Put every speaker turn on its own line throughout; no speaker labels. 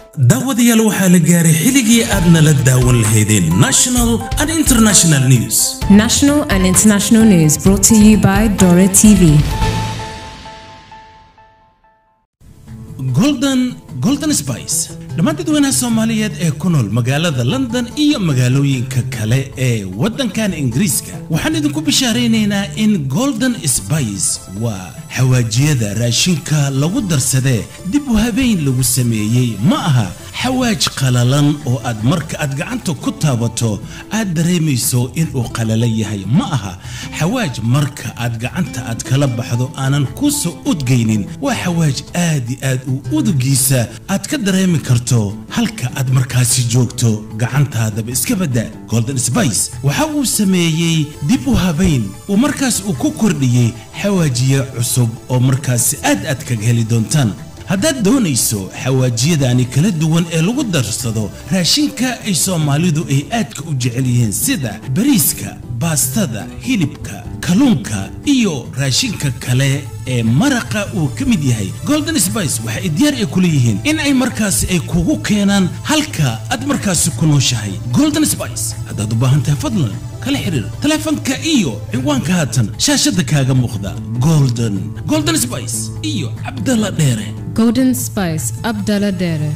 daawadayaal waxaa la gaaray xilligii aad nala daawan lahaydeen national and international news
National and international news brought to you by Dora TV.
golden golden spice dhammaan dadweynaha soomaaliyeed ee ku nool magaalada london iyo magaalooyinka kale ee waddankan ingiriiska waxaan idinku bishaaraynaynaa in golden spice waa xawaajiyada raashinka lagu darsadee dib u habeyn lagu sameeyey ma aha xawaaj qalalan oo aad marka aad gacanta ku taabato aad dareemayso inuu qalalan yahay ma aha xawaaj marka aad gacanta aad kala baxdo aanan ku soo udgaynin waa xawaaj aad i aad u udugiisa aad ka dareemi karto halka aad markaasi joogto gacantaadaba iska badda golden spice waxa uu sameeyey dib u habayn uu markaas uu ku kordhiyey xawaajiye cusub oo markaasi aad aad kaga heli doontaan haddaad doonayso xawaajiyadaani kala duwan ee lagu darsado raashinka ay soomaalidu ay aadka u jecel yihiin sida bariiska baastada hilibka kalluunka iyo raashinka kale ee maraqa uu ka mid yahay golden spice waxa ay diyaar ay ku leeyihiin in ay markaasi ay kugu keenaan halka aad markaasi ku nooshahay golden spice haddaad u baahan tahay fadlan kala xiriir taleefanka iyo ciwaanka haatan shaashadda kaaga muuqda golden golden spice iyo cabdalla dheere
Golden Spice Abdallah Dere.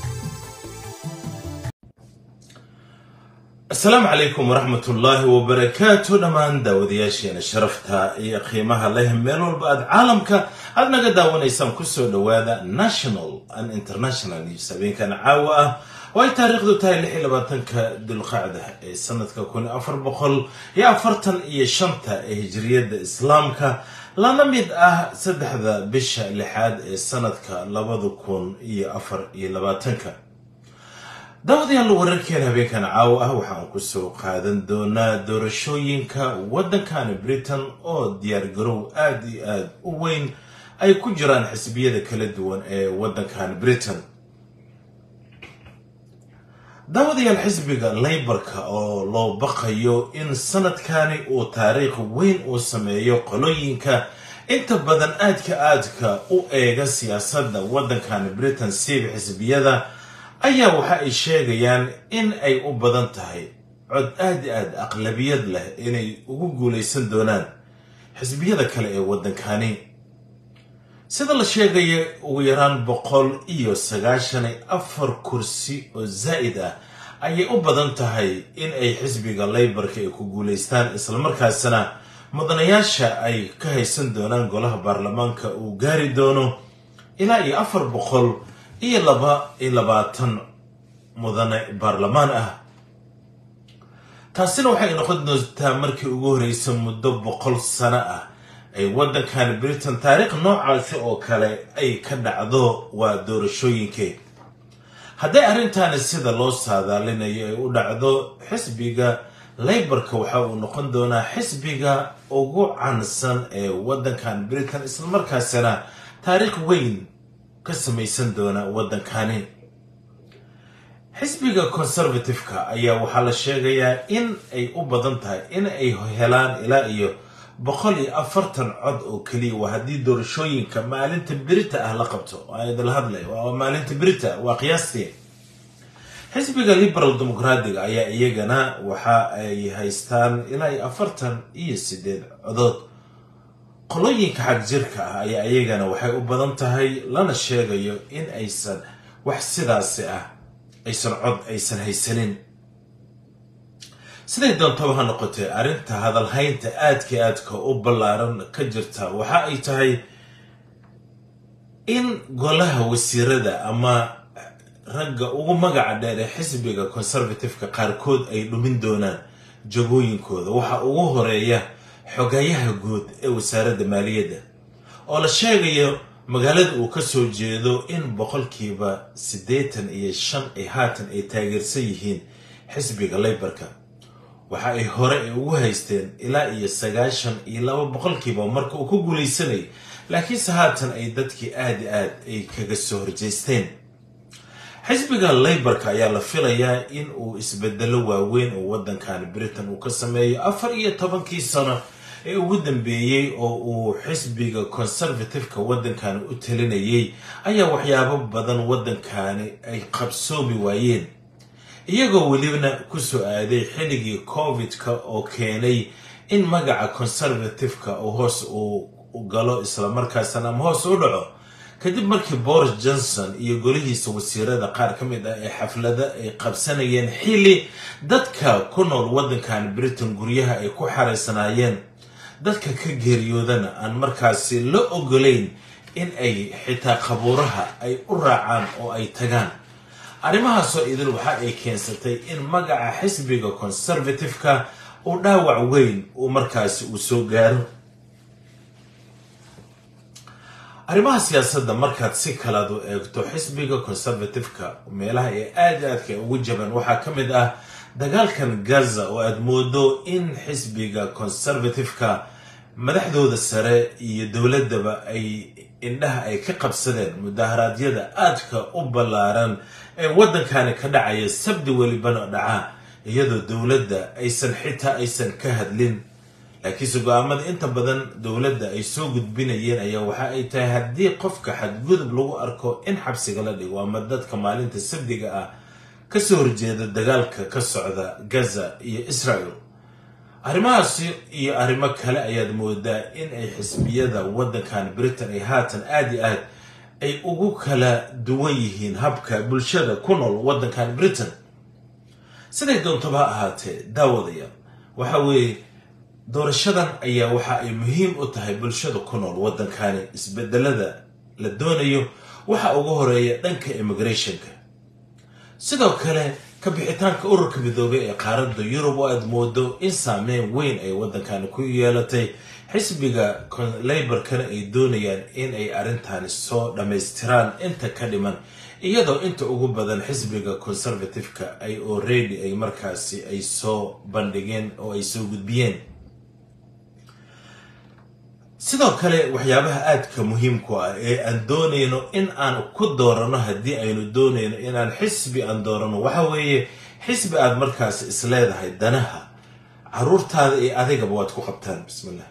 asalaamu calaykum waraxmat ullaahi wabarakaatu dhammaan daawadayaasheena sharafta iyo qiimaha leh meel walba aad caalamka aad naga daawanaysaan kusoo dhowaada national and international news habeenkan caawa ah oo ay taariikhdu tahay lix iyo labaatanka dulqacda ee sanadka kun afar boqol iyo afartan iyo shanta ee hijriyadda islaamka lana mid ah saddexda bisha lixaad ee sanadka labada kun iyo afar iyo labaatanka daawadayaal wararkeena habeenkan caawa ah waxaan kusoo qaadan doonaa doorashooyinka waddankan britain oo diyaargarow aada iyo aada u weyn ay ku jiraan xisbiyada kala duwan ee waddankan britain daawadayaal xisbiga laybarka oo loo baqayo in sanadkani uu taariikh weyn uu sameeyo qolooyinka inta badan aadka aadka u eega siyaasadda waddankan britain siiba xisbiyada ayaa waxa ay sheegayaan in ay u badan tahay cod aad i aad aqlabiyad leh inay ugu guulaysan doonaan xisbiyada kale ee waddankani sida la sheegaya ugu yaraan boqol iyo sagaashan iyo afar kursi oo zaa'id ah ayay u badan tahay in ay xisbiga laybarka ay ku guulaystaan islamarkaasna mudanayaasha ay ka haysan doonaan golaha baarlamaanka uu gaari doono ilaa iyo afar boqol iyo laba iyo labaatan mudane baarlamaan ah taasina waxay noqon doontaa markii ugu horreysa muddo boqol sano ah ay waddankan britain taariikh noocaasi oo kale ay ka dhacdo waa doorashooyinkee hadday arrintaani sida loo saadaalinayo ay u dhacdo xisbiga laybarka waxa uu noqon doonaa xisbiga ugu caansan ee waddankan britain islamarkaasina taariikh weyn ka samaysan doona waddankani xisbiga conservative-ka ayaa waxaa la sheegayaa in ay u badan tahay in ay helaan ilaa iyo boqol iyo afartan cod oo keliya waa haddii doorashooyinka maalinta berita ah la qabto idala hadlay waa maalinta berita waa qiyaastii xisbiga liberal democratic ayaa iyagana waxa ay haystaan ilaa iyo afartan iyo sideed codood qolooyinka xag jirka ah ayaa iyagana waxay u badan tahay lana sheegayo in aysan wax sidaasi ah aysan cod aysan haysanin siday doontaba ha noqotee arrinta hadalhaynta aadka aadka u ballaaran ka jirta waxa ay tahay in golaha wasiirada ama ragga ugu magaca dheer ee xisbiga conservative-ka qaarkood ay dhumin doonaan jagooyinkooda waxa ugu horeeya xogayaha guud ee wasaaradda maaliyadda oo la sheegayo magaalada uu ka soo jeedo in boqolkiiba siddeetan iyo shan ay haatan ay taageersan yihiin xisbiga laybarka waxa ay hore ay ugu haysteen ilaa iyo sagaashan iyo laba boqolkiiba marka uu ku guulaysanayay laakiinse haatan ay dadkii aad i aad ay kaga soo horjeysteen xisbiga laybarka ayaa la filayaa in uu isbedelo waaweyn oo waddankan britain uu ka sameeyo afar iyo tobankii sano ee ugu dambeeyey oo uu xisbiga conservative-ka waddankani u talinayay ayaa waxyaabo badan waddankani ay qabsoomi waayeen iyagoo welibana kusoo aaday xilligii covid-ka oo keenay in magaca conservative-ka uu hoos uu galo islamarkaasna ama hoos u dhaco kadib markii boris johnson iyo golihiisa wasiirada qaar ka mid ah ee xaflada ay qabsanayeen xilli dadka ku nool waddankan britain guryaha ay ku xaraysanaayeen dadka ka geeriyoodana aan markaasi la ogolayn in ay xitaa qabuuraha ay u raacaan oo ay tagaan arrimahaasoo idil waxa ay keensatay in magaca xisbiga conservative-ka uu dhaawac weyn uu markaasi uu soo gaaro arrimaha siyaasadda markaad si kalaad u eegto xisbiga conservative-ka meelaha ee aada aadka ugu jaban waxaa ka mid ah dagaalkan gaza oo aada moodo in xisbiga conservative-ka madaxdooda sare iyo dowladdaba ay indhaha ay ka qabsadeen mudaharaadyada aadka u ballaaran ee waddankani ka dhacaya sabdi welibana dhaca iyadoo dowladda aysan xitaa aysan ka hadlin laakiinse go-aamada inta badan dowladda ay soo gudbinayeen ayaa waxa ay tahay haddii qofka xadgudub lagu arko in xabsiga la dhigo ama dadka maalinta sabdiga ah kasoo horjeeda dagaalka ka socda gaza iyo israel arrimahaasi iyo arrimo kale ayaad moodaa in ay xisbiyada waddankan britain ay haatan aada iyo aad ay ugu kala duwan yihiin habka bulshada ku nool waddankan britain siday doontaba ha ahaatee daawadayaal waxa weeye doorashadan ayaa waxa ay muhiim u tahay bulshada ku nool waddankani isbedelada la doonayo waxa ugu horeeya dhanka immigrationka sidoo kale ka bixitaanka ururka midoobay ee qaaradda yurub oo aad moodo in saameyn weyn ay waddankani ku yeelatay xisbiga leyborkana ay doonayaan in ay arrintani soo dhammaystiraan inta ka dhiman iyadoo inta ugu badan xisbiga conservative-ka ay already ay markaasi ay soo bandhigeen oo ay soo gudbiyeen sidoo kale waxyaabaha aadka muhiimku ah ee aan doonayno in aan ku doorano haddii aynu doonayno inaan xisbi aan doorano waxa weeye xisbi aad markaas is leedahay danaha caruurtaada iyo adigaba waad ku qabtaan bismillah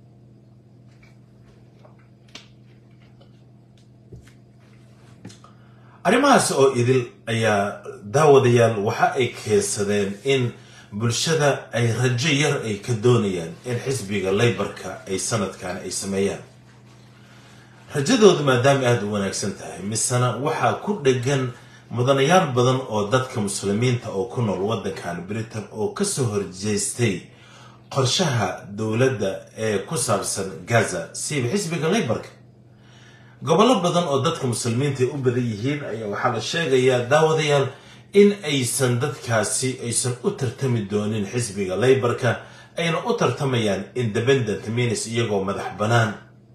arrimahaas oo idil ayaa daawadayaal waxa ay keensadeen in bulshada ay rajo yar ay ka doonayaan in xisbiga leybarka ay sanadkan ay sameeyaan rajadoodu maadaama aada u wanaagsan tahay misena waxaa ku dhegan mudanayaal badan oo dadka muslimiinta oo ku nool waddankan britain oo kasoo horjeestay qorshaha dowladda ee ku saabsan gaza siiba xisbiga leybarka gobollo badan oo dadka muslimiinta ay u badan yihiin ayaa waxaa la sheegayaa daawadayaal in aysan dadkaasi aysan u tartami doonin xisbiga leybarka ayna u tartamayaan independent minis iyagoo madax bannaan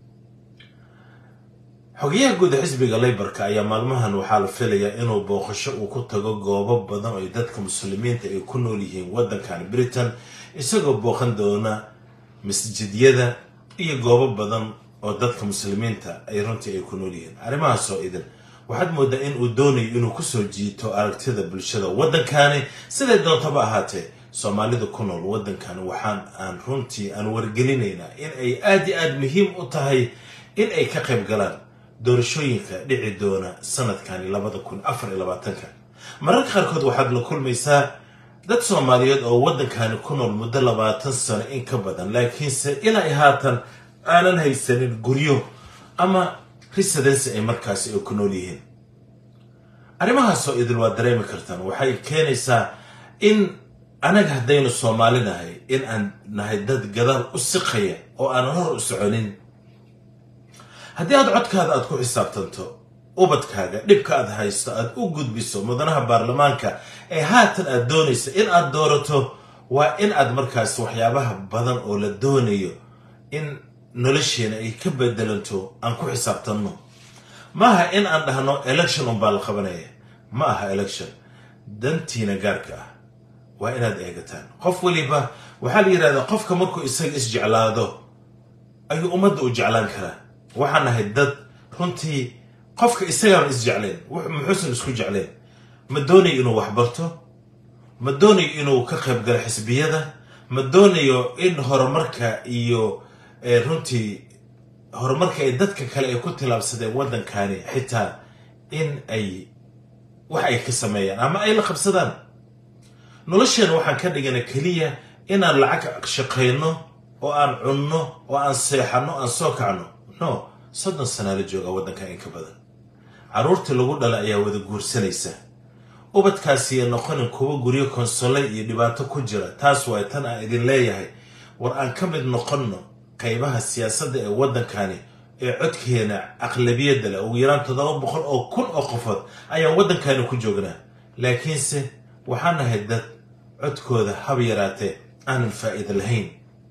xogayaha guuda xisbiga leybarka ayaa maalmahan waxaa la filayaa inuu booqasho uu ku tago goobo badan oo dadka muslimiinta ay ku nool yihiin waddankan britain isagoo booqan doona masjidyada iyo goobo badan oo dadka muslimiinta ay runtii ay ku nool yihiin arrimahaasoo idin waxaad moodaa in uu doonayo inuu kusoo jiito aragtida bulshada waddankani siday doontaba ahaatee soomaalida ku nool waddankani waxaan aan runtii aan wargelinaynaa in ay aada iyo aada muhiim u tahay in ay ka qayb galaan doorashooyinka dhici doona sanadkani labada kun afar iyo labaatanka mararka qaarkood waxaad la kulmaysaa dad soomaaliyeed oo waddankani ku nool muddo labaatan sano in ka badan laakiinse ilaa i haatan aanan haysanin guryo ama residency ay markaasi ay ku nool yihiin arrimahaasoo idil waa dareemi kartaan waxay keenaysaa in anaga haddaynu soomaali nahay in aan nahay dad gadaal u siqaya oo aanan hor u soconin haddii aad codkaada aad ku xisaabtanto ubadkaaga dhibka aad haysto aad u gudbiso mudanaha baarlamaanka ee haatan aad doonayso in aad doorato waa in aad markaas waxyaabaha badan oo la doonayo in nolosheena ay ka bedelanto aan ku xisaabtanno ma aha in aan dhahno election unbaa la qabanaya ma aha election dantiina gaarka ah waa inaad eegataan qof weliba waxaa la yidhahdaa qofka markuu isaga isjeclaado ayuu ummadda u jeclaan karaa waxaan nahay dad runtii qofka isagaana isjecleen muxuusan isku jecleen ma doonayo inuu wax barto ma doonayo inuu ka qayb galo xisbiyada ma doonayo in horumarka iyo runtii horumarka ay dadka kale ay ku tilaabsadeen waddankani xitaa in ay wax ay ka sameeyaan ama ay la qabsadaan nolosheena waxaan ka dhigana keliya inaan lacag shaqayno oo aan cunno oo aan seexanno aan soo kacno no soddon sanaa la joogaa waddanka in ka badan carruurtii lagu dhala ayaa wada guursanaysa ubadkaasiya noqonin kuwa guryo konsolay iyo dhibaato ku jira taas waay tan aan idin leeyahay war aan ka mid noqonno qaybaha siyaasadda ee waddankani ee codkeena aqlabiyadda leh ugu yaraan toddoba boqol oo kun oo qofood ayaan waddankani ku joognaa laakiinse waxaan nahay dad codkooda hab yaraatee aanan faa'iida lahayn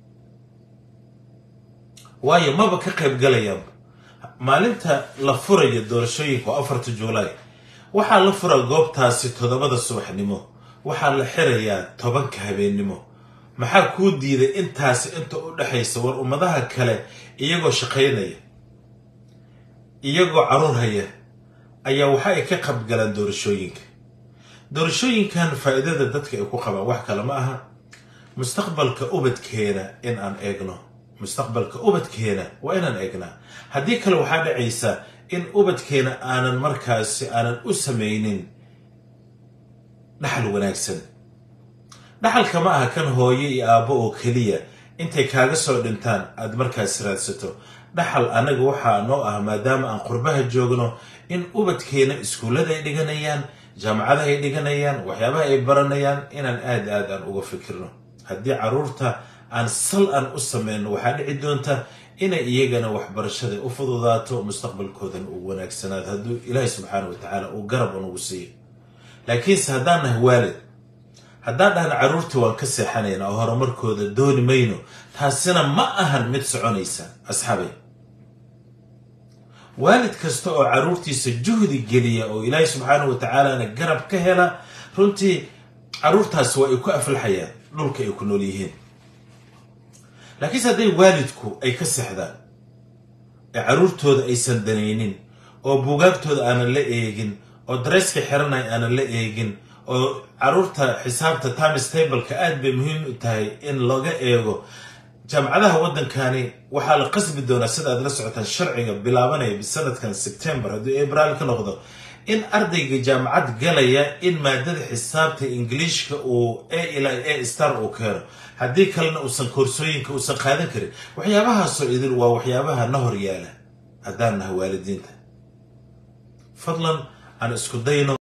waayo maba ka qayb galayaan maalinta la furayo doorashooyinka oo afarta juulaay waxaa la furaa goobtaasi toddobada subaxnimo waxaa la xirayaa tobanka habeennimo maxaa kuu diiday intaasi inta u dhexaysa war ummadaha kale iyagoo shaqaynaya iyagoo carruur haya ayaa waxa ay ka qabgalaan doorashooyinka doorashooyinkan faa'iidada dadka ay ku qabaan wax kale ma aha mustaqbalka ubadkeena in aan eegno mustaqbalka ubadkeena waa inaan eegnaa haddii kale waxaa dhacaysa in ubadkeena aanan markaasi aanan u samaynin dhaxal wanaagsan dhaxalka ma aha kan hooyo iyo aabbo oo keliya intay kaaga soo dhintaan aad markaas raadsato dhaxal anaga waxaa noo ah maadaama aan qurbaha joogno in ubadkeena iskuullada ay dhiganayaan jaamacadaha ay dhiganayaan waxyaabaha ay baranayaan inaan aad aad aan uga fikirno haddii carruurta aan sal aan u sameyno waxaa dhici doonta inay iyagana waxbarashada u fududaato mustaqbalkoodan uu wanaagsanaado hadduu ilaahay subxaana wa tacaala uu garab unugu siiyo laakiinse haddaan nahay waalid haddaan dhahna carruurtii waan ka seexanaynaa oo horumarkooda dooni mayno taasina ma ahan mid soconaysa asxaabay waalid kasta oo carruurtiisa juhdi geliya oo ilaahay subxaana wa tacaalana garab ka hela runtii carruurtaasi waa ay ku aflaxayaan dhulka ay ku nool yihiin laakiinse hadday waalidku ay ka seexdaan ee carruurtooda aysan danaynin oo buugaagtooda aanan la eegin oo dareyska xiranay aanan la eegin oo carruurta xisaabta times tableka aad bay muhiim u tahay in laga eego jaamacadaha waddankani waxaa la qasbi doonaa sida aad la socotaan sharciga bilaabanaya bisanadkan sebtembar hadduu abrail ka noqdo in ardayga jaamacad galaya in maadada xisaabta ingiliishka uu a ilaa a star uu keeno haddii kalena uusan koorsooyinka uusan qaadan karin waxyaabahaasoo idin waa waxyaabaha na hor yaala haddaan nahay waalidiinta fadlan aan isku dayno